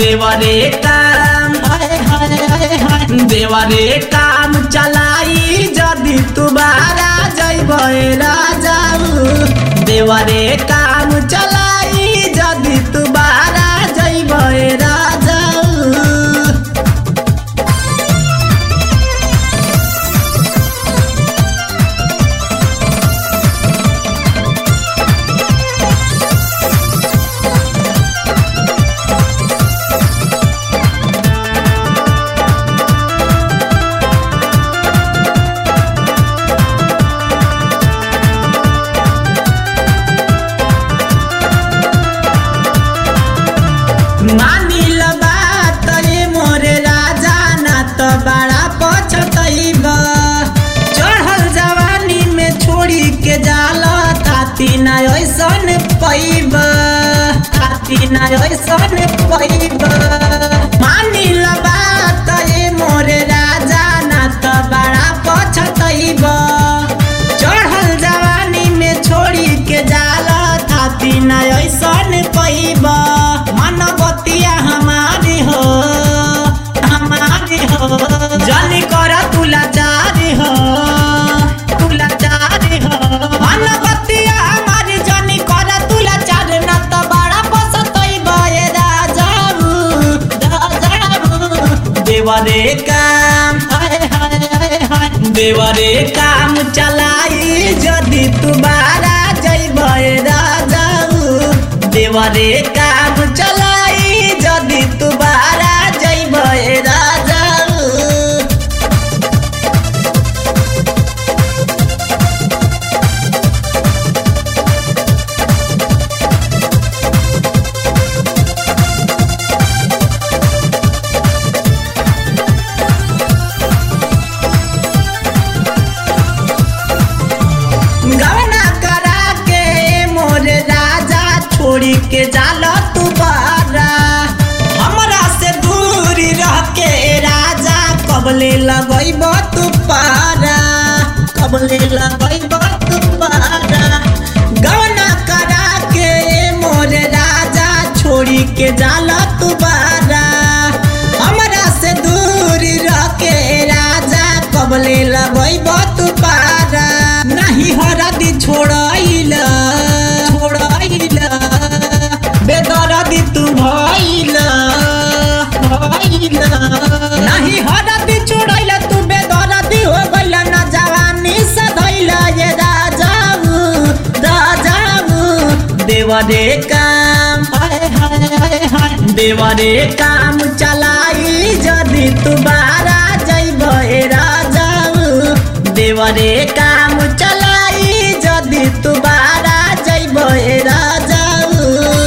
देवरे काम हाय हाय हाय हाय देवरे काम चलाई जदि तुम्हारा जैब राजाऊ देवरे काम चलाई जदि तुम्हारा जैब राजाऊ मानिल बात रे मोरे राजा ना त बड़ा पछतैब चढ़ल जवानी में छोड़ी के जाल ताती ना ऐसन पैब ताती ना ऐसन पैब मानिल बात रे मोरे राजा ना त बड़ा पछतैब चढ़ल जवानी में छोड़ी के जाल थाती ना ऐसन पैब मन बतिया हमारी हो हमारी हो जनी कर तुला चारी हो तुला चारी हो मन बतिया हमारी जनी कर तुला चारी ना त बड़ा पसतैब ए राजाऊ राजाऊ देवरे काम हाय हाय हाय हाय देवरे काम चलाई जदि तुम्हारा जैब राजाऊ देवरे काम चलाई जदि तुम्हारा जैब राजाऊ गवना करा के मोर राजा छोड़ी के जाल तू बारा हमरा से दूरी रह के राजा कबले लगैब तू पारा कबले लगैब तू पारा गवना करा के मोर राजा छोड़ी के जाल तू बारा हमरा से दूरी रह के राजा कबले लगैब तू पारा नहीं हरदी छोड़ाइल छोड़ाइल बेदरदी तू भइल भइल नहीं हरदी छोड़ाइल तू बेदरदी हो गइल ना जवानी से धइल ये राजाऊ राजाऊ देवरे काम हाय हाय हाय हाय देवरे काम चलाई जदि तुम्हारा जैब राजाऊ देवरे काम चलाई जदि तुम्हारा जैब राजाऊ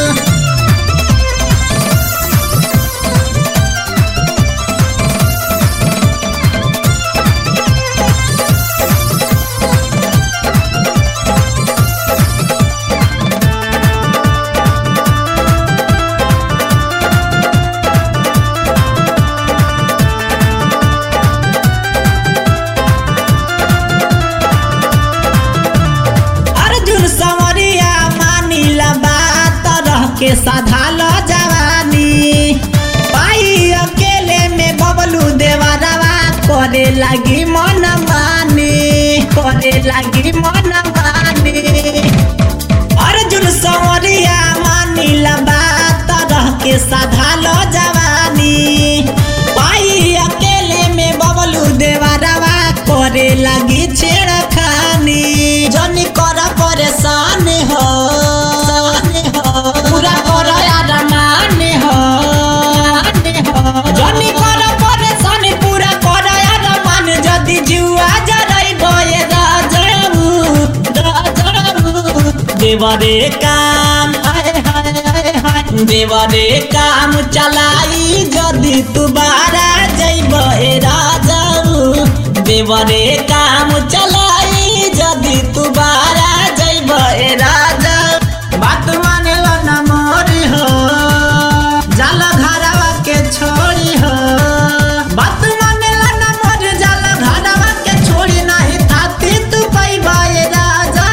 अर्जुन समरिया मानिला बात रह के साधाल जवानी पाई अकेले में बबलू देवरवा करे लगी मन मानी करे लगी मन मानी अर्जुन समरिया मानिला बात रह के साधाल जवानी पाई अकेले में बबलू देवरवा करे लगी छेड़खानी जनी कर परेशान हो पूरा कर यार मान हो जनी कर परेशान पूरा कर यार मान जदी जुआ जरई बये राजाऊ राजाऊ देवरे काम हाय हाय हाय हाय देवरे काम चलाई जदि तुम्हारा जैब राजाऊ देवरे काम चलाई जदि तुम्हारा जैब राजा बात मानेल न मोरी हो जाल घरवा के छोड़ी हो बात मानेल न मोर जाल घरवा के छोड़ी नहीं थाती तू पैबा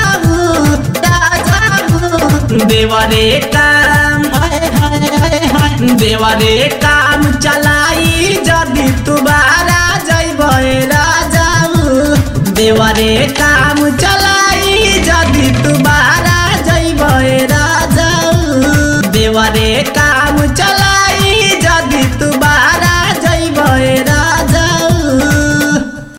राजाऊ राजाऊ देवरे काम हाय हाय हाय हाय देवरे काम चलाई जदि तुबारा जैबे राजाऊ देवरे काम चलाई जदि तुबारा जैबे राजाऊ देवरे काम चला